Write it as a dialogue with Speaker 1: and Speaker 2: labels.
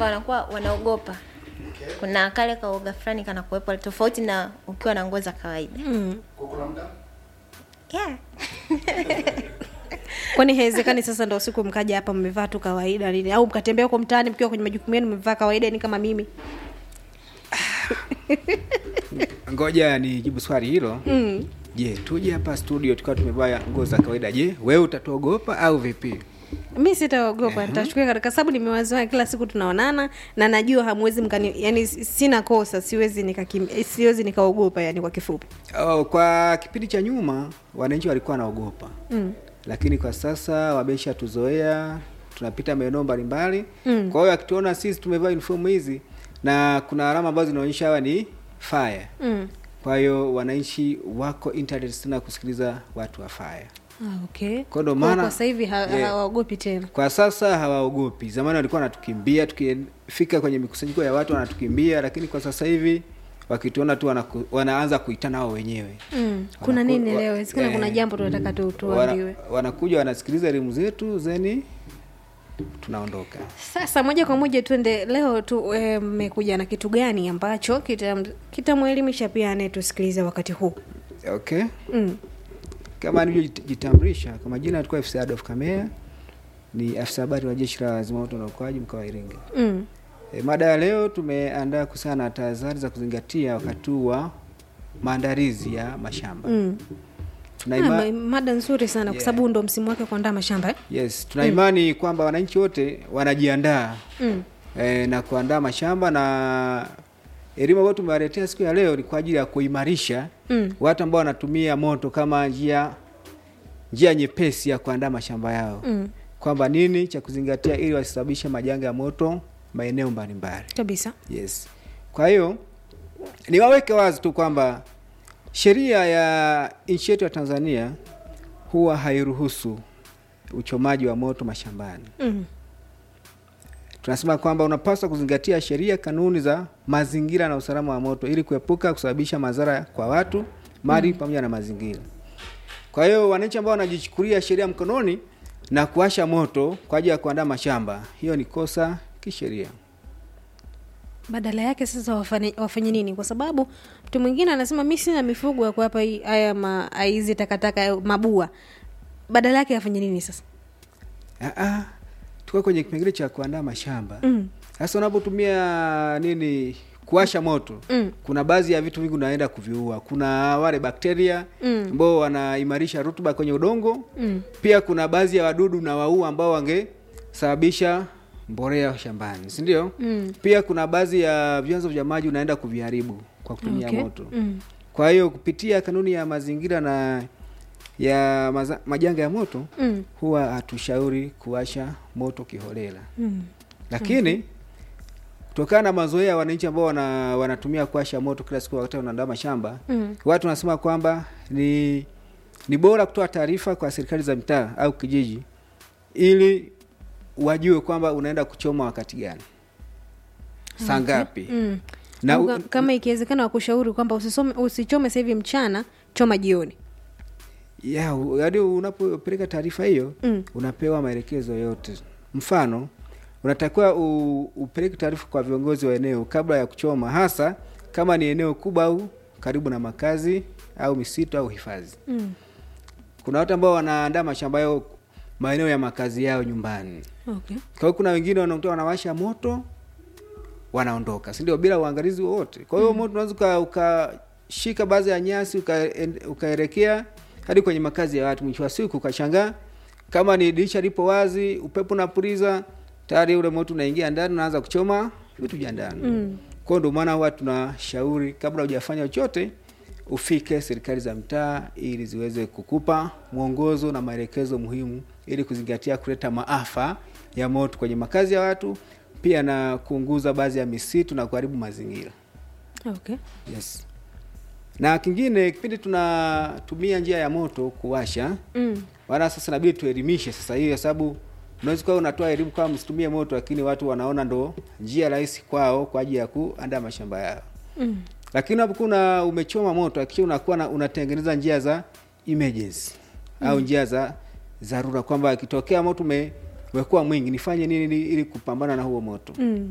Speaker 1: kwa wanakuwa wanaogopa kuna kale kaoga fulani kanakuwepo tofauti na ukiwa na nguo za kawaida
Speaker 2: mm.
Speaker 1: yeah.
Speaker 2: kwani haiwezekani sasa ndo siku mkaja hapa mmevaa tu kawaida nini au mkatembea huko mtaani mkiwa kwenye majukumu yenu mmevaa kawaida ni kama mimi
Speaker 3: ngoja nijibu swali hilo
Speaker 2: mm.
Speaker 3: je tuje hapa studio tukawa tumevaa nguo za kawaida je wewe utatuogopa au vipi
Speaker 2: mi sitaogopa nitachukia katika sababu nimewazoea kila siku tunaonana na najua hamwezi mkani yani sina kosa siwezi nikakim, siwezi nikaogopa yani kwa kifupi
Speaker 3: oh, kwa kipindi cha nyuma wananchi walikuwa wanaogopa
Speaker 2: mm.
Speaker 3: lakini kwa sasa wamesha tuzoea tunapita maeneo mbalimbali
Speaker 2: Mm.
Speaker 3: kwa hiyo akituona sisi tumevaa uniform hizi na kuna alama ambazo zinaonyesha hawa ni fire
Speaker 2: Mm.
Speaker 3: kwa hiyo wananchi wako interested sana kusikiliza watu wa fire
Speaker 2: Ah, okay.
Speaker 3: Kwa ndo
Speaker 2: Kwa-
Speaker 3: maana-
Speaker 2: kwa sasa hivi ha-
Speaker 3: Yeah.
Speaker 2: hawaogopi tena
Speaker 3: kwa sasa hawaogopi zamani walikuwa wanatukimbia tukifika kwenye mikusanyiko ya watu wanatukimbia lakini kwa sasa hivi wakituona tu wanaku, wanaanza kuitana wao wenyewe
Speaker 2: mm. kuna
Speaker 3: Wanaku-
Speaker 2: nini
Speaker 3: wa-
Speaker 2: leo Isikana kuna
Speaker 3: eh,
Speaker 2: jambo tunataka tu tuambiwe
Speaker 3: wana, wanakuja wanasikiliza elimu zetu zeni tunaondoka
Speaker 2: sasa moja kwa moja tuende leo tu eh, mmekuja na kitu gani ambacho kitam- kitamwelimisha pia anayetusikiliza wakati huu
Speaker 3: okay
Speaker 2: mm.
Speaker 3: kama nilivyojitambulisha kwa majina alikuwa afisa Adolf Kamea ni afisa habari wa jeshi la zimamoto na uokoaji mkoa wa Iringa
Speaker 2: Mm.
Speaker 3: e, mada ya leo tumeandaa kuhusiana na tahadhari za kuzingatia wakati huu wa maandalizi ya mashamba
Speaker 2: Mm.
Speaker 3: tuna
Speaker 2: Ah,
Speaker 3: ima,
Speaker 2: ma- mada nzuri sana kwa
Speaker 3: Yeah.
Speaker 2: sababu ndo msimu wake kuandaa mashamba eh?
Speaker 3: yes tuna imani kwamba wananchi wote wanajiandaa
Speaker 2: mm.
Speaker 3: e, na kuandaa mashamba na elimu ambayo tumewaletea siku ya leo ni kwa ajili ya kuimarisha
Speaker 2: Mm.
Speaker 3: watu ambao wanatumia moto kama njia njia nyepesi ya kuandaa mashamba yao
Speaker 2: Mm.
Speaker 3: kwamba nini cha kuzingatia ili wasisababishe majanga ya moto maeneo mbalimbali
Speaker 2: kabisa
Speaker 3: yes kwa hiyo niwaweke wazi tu kwamba sheria ya nchi yetu ya tanzania huwa hairuhusu uchomaji wa moto mashambani
Speaker 2: mm.
Speaker 3: tunasema kwamba unapaswa kuzingatia sheria kanuni za mazingira na usalama wa moto ili kuepuka kusababisha madhara kwa watu mali pamoja na mazingira kwa hiyo wananchi ambao wanajichukulia sheria mkononi na kuwasha moto kwa ajili ya kuandaa mashamba hiyo ni kosa kisheria
Speaker 2: badala yake sasa wafanye, wafanye nini kwa sababu mtu mwingine anasema mi sina mifugo ya kuwapa hii- haya ma- hizi takataka ya mabua badala yake afanye nini sasa
Speaker 3: Aa, tuko kwenye kipengele cha kuandaa mashamba
Speaker 2: mm.
Speaker 3: sasa unapotumia nini kuwasha moto
Speaker 2: Mm.
Speaker 3: kuna baadhi ya vitu vingi unaenda kuviua kuna wale bakteria
Speaker 2: Mm.
Speaker 3: ambao wanaimarisha rutuba kwenye udongo
Speaker 2: Mm.
Speaker 3: pia kuna baadhi ya wadudu na waua ambao wangesababisha mbolea shambani si ndio
Speaker 2: Mm.
Speaker 3: pia kuna baadhi ya vyanzo vya maji unaenda kuviharibu kwa kutumia
Speaker 2: Okay.
Speaker 3: moto
Speaker 2: Mm.
Speaker 3: kwa hiyo kupitia kanuni ya mazingira na ya maza, majanga ya moto
Speaker 2: Mm.
Speaker 3: huwa hatushauri kuwasha moto kiholela
Speaker 2: Mm.
Speaker 3: lakini kutokana na mazoea ya wananchi ambao wana, wanatumia kuwasha moto kila siku wakati wanaandaa mashamba
Speaker 2: Mm.
Speaker 3: watu wanasema kwamba ni ni bora kutoa taarifa kwa serikali za mitaa au kijiji ili wajue kwamba unaenda kuchoma wakati gani saa ngapi
Speaker 2: Mm.
Speaker 3: na
Speaker 2: Au
Speaker 3: u-
Speaker 2: ka- kama ikiwezekana wakushauri kwamba usisome usichome sasa hivi mchana choma jioni
Speaker 3: ya u- yaani unapopeleka taarifa hiyo
Speaker 2: Mm.
Speaker 3: unapewa maelekezo yote mfano unatakiwa u, upeleke taarifa kwa viongozi wa eneo kabla ya kuchoma hasa kama ni eneo kubwa au karibu na makazi au misitu au hifadhi
Speaker 2: mm.
Speaker 3: kuna watu ambao wanaandaa mashamba yao maeneo ya makazi yao nyumbani
Speaker 2: okay.
Speaker 3: kwa hiyo kuna wengine wanakuta wanawasha moto wanaondoka si ndio bila uangalizi wowote kwa hiyo moto unaweza uka- ukashika baadhi ya nyasi ukaen- ukaelekea hadi kwenye makazi ya watu mwisho wa siku ukashangaa kama ni dirisha lipo wazi upepo unapuliza tayari ule moto unaingia ndani unaanza kuchoma vitu vya ndani
Speaker 2: Mm.
Speaker 3: kwao ndio maana huwa tunashauri kabla hujafanya chochote ufike serikali za mtaa ili ziweze kukupa mwongozo na maelekezo muhimu ili kuzingatia kuleta maafa ya moto kwenye makazi ya watu pia na kuunguza baadhi ya misitu na kuharibu mazingira
Speaker 2: okay.
Speaker 3: yes na kingine kipindi tunatumia njia ya moto kuwasha
Speaker 2: mm.
Speaker 3: maana sasa inabidi tuelimishe sasa hivi kwa sababu unaweza kuwa unatoa elimu kama msitumie moto lakini watu wanaona ndo njia rahisi kwao kwa ajili ya kuandaa mashamba yao
Speaker 2: Mm.
Speaker 3: lakini unapokuwa una- umechoma moto hakikisha unakuwa na, unatengeneza njia za emergency au njia za dharura kwamba ikitokea moto ume, umekuwa mwingi nifanye nini ili- ili kupambana na huo moto
Speaker 2: Mm.